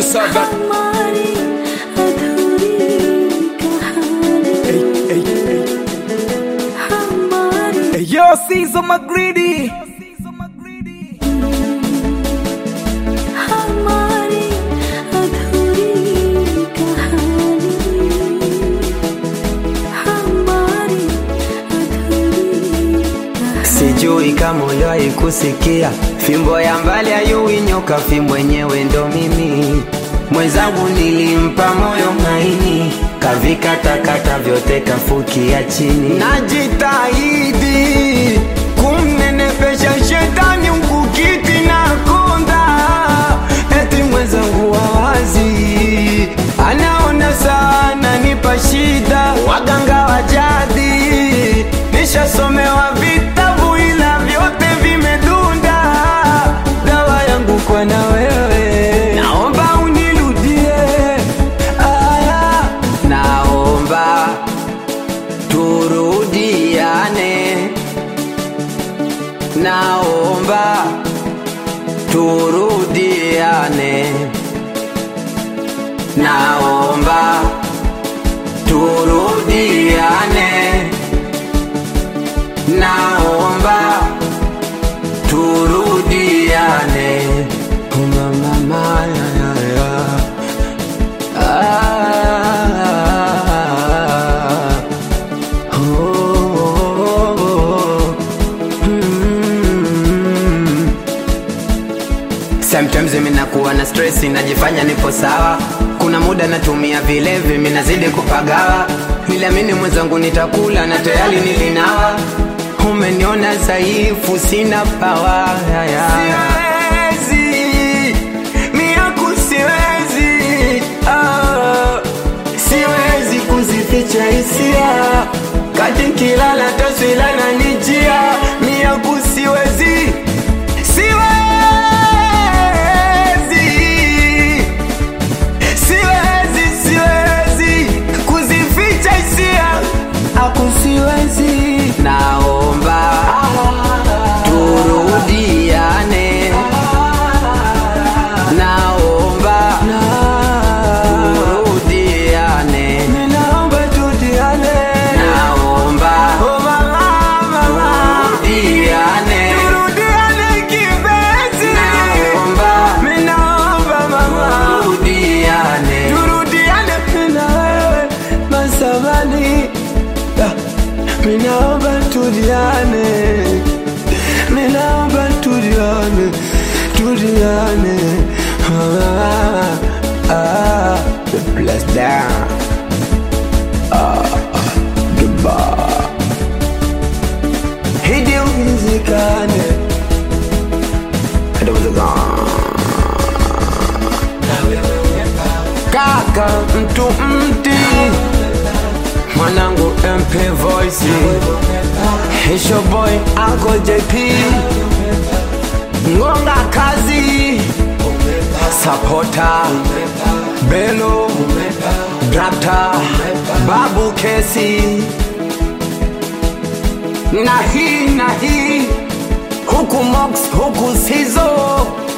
producer that हमारी अधूरी कहानी hey, hey, hey. हमारी Hey, yo, Caesar McGreedy. हमारी अधूरी कहानी हमारी अधूरी कहानी Sijui kama uliwahi kusikia fimbo ya mbali hayui nyoka, fimbo yenyewe ndo mimi. Mwenzangu nilimpa moyo maini, kavikatakata vyote kafukia chini. Najitahidi kumnenepesha shetani mkukiti na konda, eti mwenzangu wawazi anaona sana nipa shida, waganga wa jadi nishasomewa vitabu ila vyote vimedunda. Dawa yangu kwa na wewe, naomba unirudie. Aya, naomba turudiane, naomba turudiane, naomba turudiane naomba turudiane mama maya ya ya ah oh, oh, oh. Mm. Sometimes mimi nakuwa na stress najifanya nipo sawa kuna muda natumia vilevi mimi nazidi kupagawa niliamini mwenzangu nitakula na tayari nilinawa umeniona dhaifu sina pawa siwezi miaku siwezi ah, siwezi kuzificha hisia kati kilala taswila na nijia miaku siwezi siwezi siwezi siwezi kuzificha hisia aku siwezi naomba turudiane naomba turudiane naomba turudiane naomba turudiane turudiane kipenzi naomba naomba mama turudiane turudiane na wewe masamani Minaomba tuliane, minaomba tuliane, tuliane. Ah, ah, the bless down. Ah, the bar. Hidi uwezekane. Hidi uwezekane. Kaka mtu mti mwanangu MP Voice Hisho boy Uncle JP Ngonga kazi Sapota Belo Drapta Babu Kesi na hii na hii huku Mox huku Sizo